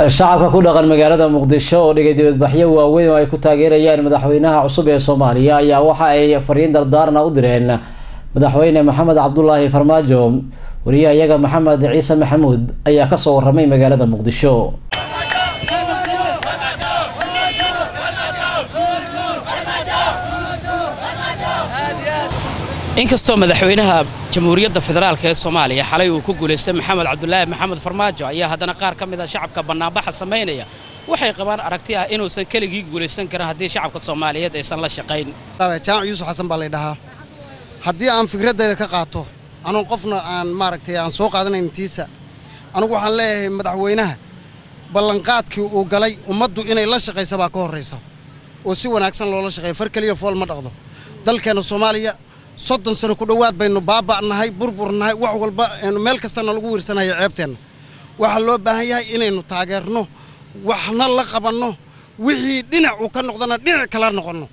shacabka ku dhaqan magaalada muqdisho oo dhigay dibadbaxyo waaweyn oo ay ku taageerayaan madaxweynaha cusub ee soomaaliya ayaa waxa ay fariin dardaarna u direen madaxweyne maxamed cabdulaahi farmaajo wariyaha iyaga maxamed ciise maxamuud ayaa kasoo waramay magaalada muqdisho inkastoo madaxweynaha jamhuuriyadda federaalk ee soomaaliya xalay uu ku guulaystay maxamed cabdulaahi maxamed farmaajo ayaa haddana qaar ka mid a shacabka bannaanbaxa samaynaya waxay qabaan aragti ah inuusan keligii guulaysan karin haddii shacabka soomaaliyeed aysan la shaqayn jaamac yuusuf xasan baa laydhahaa haddii aan fikraddayda ka qaato anuun qofna aan maaragtay aan soo qaadanayn tiisa anugu waxaan leeyahay madaxweynaha ballanqaadkii uu galay ummaddu inay la shaqaysa baa ka horraysa oo si wanaagsan loola shaqeeya far keliya fool ma dhaqdo dalkeenna soomaaliya soddon sano ku dhowaad baynu baaba'nahay burburnahay wax walba aynu meel kastana lagu wiirsanaya ceebteenna waxaa loo baahan yahay inaynu taageerno waxna la qabanno wixii dhinac uu ka noqdona dhinac kala noqonno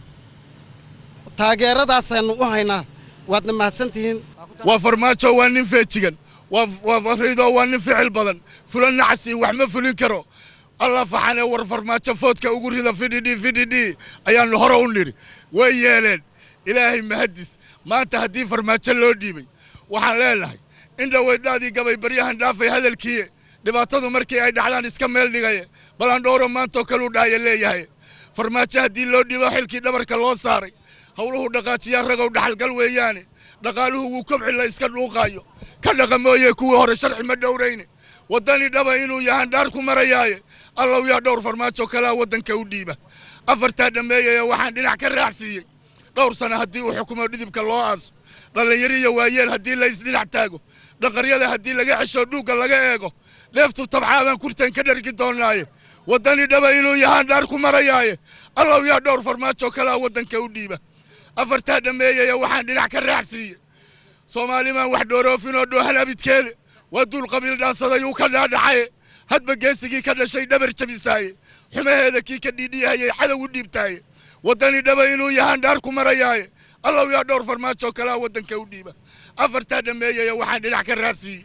taageeradaasaynu u haynaa waadna mahadsantihiin waa farmaajo waa nin feejigan waa fariido waa nin ficil badan fulan nacasi wax ma fulin karo allah faxanee war farmaajo foodka ugu rida fidhidhi fidhidhi ayaannu hore u nidhi way yeeleen ilaahay mahadis maanta haddii farmaajo loo dhiibay waxaan leenahay in dhaweydhaadii gabay baryahan dhaafay hadalkiiye dhibaatadu markii ay dhaxdaan iska meel dhigaye balandhooro maantoo kaluu dhahaya leeyahay farmaajo haddii loo dhiibo xilkii dhabarka loo saaray howluhu dhaqaajiyaa ragow dhaxalgal weeyaane dhaqaaluhu wuu kobci la iska dhuuqaayo ka dhaqa mooye kuwii hore sharci ma dhowrayne waddani dhaba inuu yahaan dhaar ku marayaaye allow yaa dhowr farmaajo kalaa waddanka u dhiiba afartaa dhammeeyaya waxaan dhinac ka raacsiiyey dhowr sana haddii uu xukumo dhidibka loo aaso dhallinyariyo waayeel haddii la isdhinac taago dhaqaryada haddii laga cesho dhuugga laga eego dheeftu tabxaabaan kurtan ka dhargi doonnaaye waddani dhaba inuu yahaan dhaar ku marayaaye allow yaa dhowr farmaajo kalaa waddanka u dhiiba afartaa dhammeeyaya waxaan dhinac ka raacsiiye soomaalimaan wax dhooroofinoo dhoohan abidkeede waa duul qabiil dhaansadayuu ka dhaadhacaye hadba geesigii ka dhashay dhabar jabisaaye xumaheeda kii ka dhiidhiyahayay cadow u dhiibtaaye waddani dhaba inuu yahaan dhaar ku marayaaye allow yaa dhowr farmaajo kalaa waddanka u dhiiba afartaa dhammeeyaya waxaan dhinac ka raacsiiyey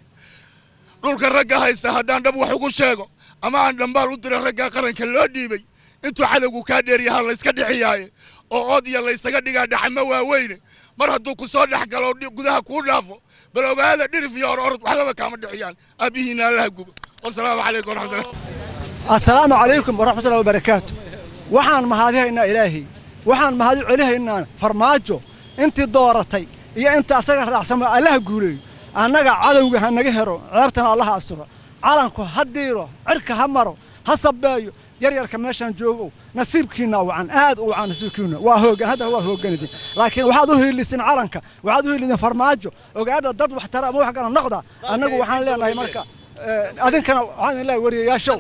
dhulka ragga haysta haddaan dhab wax ugu sheego ama aan dhambaal u dira ragga qaranka loo dhiibay intuu cadowgu kaa dheeryahaa layska dhixiyaaye oo ood iyo laysaga dhigaa dhaxamo waaweyne mar hadduu ku soo dhex galo gudaha kuu dhaafo bal ogaada dhirif iyo or orod waxbaba kaama dhixiyaan aabbihiina allaha gubo wasalaamu calaykum waraxmatullah assalaamu calaykum waraxmatullahi wabarakaatu waxaan mahadihaynaa ilaahay waxaan mahadi celihaynaa farmaajo intii dooratay iyo inta asaga raacsamo allaha guuleeyo annaga cadowga ha naga hero ceebtana allaha asturo calanku ha diiro cirka ha maro ha sabbeeyo yaryarka meeshaan joogow nasiibkiinna wacan aad u wacan nasiibkiinna waa hoogan hadda waa hooganidin laakiin waxaad u hiilisin calanka waxaad u hiilisin farmaajo ogaadha dad wax tara ama wax kala noqda annagu waxaan leenahay marka adinkana waxaan idin leeyahay wariyayaashow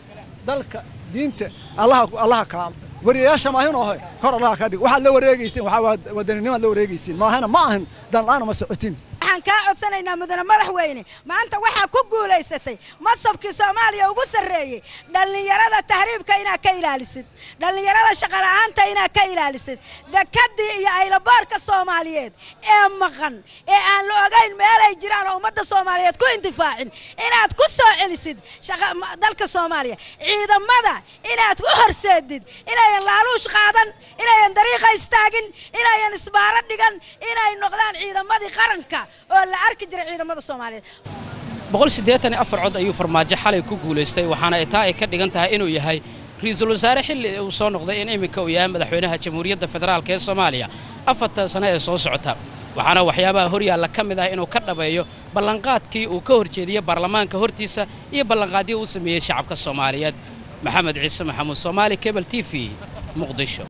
dalka diinta allaha allaha kaal wariyayaasha maahin oo kor allaha ka dhig waxaad la wareegaysiin waxaa wadaninimad la wareegaysiin maahana ma ahan danla'aana ma socotin waxaan kaa codsanaynaa mudane madaxweyne maanta waxaa ku guulaysatay masabkii soomaaliya ugu sarreeyey dhallinyarada tahriibka inaad ka ilaalisid dhallinyarada shaqola'aanta inaad ka ilaalisid dekadii iyo aylaboorka soomaaliyeed ee maqan ee aan la ogayn meelay jiraan oo ummadda soomaaliyeed ku intifaacin inaad ku soo celisid dalka soomaaliya ciidamada inaad u horseedid inayan laaluush qaadan inayan dariiqa istaagin inayan isbaaro dhigan inay noqdaan ciidamadii qaranka oo la arki jiray ciidamada soomaaliyeed boqol siddeetan iyo afar cod ayuu farmaajo xalay ku guulaystay waxaana ay taa ay ka dhigan tahay inuu yahay ra-iisul wasaare xilli uu soo noqday in iminka uu yahay madaxweynaha jamhuuriyadda federaalk ee soomaaliya afartan sano ee soo socota waxaana waxyaabaha horyaalla ka mid ah inuu ka dhabeeyo ballanqaadkii uu ka horjeediyey baarlamaanka hortiisa iyo ballanqaadyii uu sameeyey shacabka soomaaliyeed maxamed ciise maxamuud soomaali kebel t v muqdisho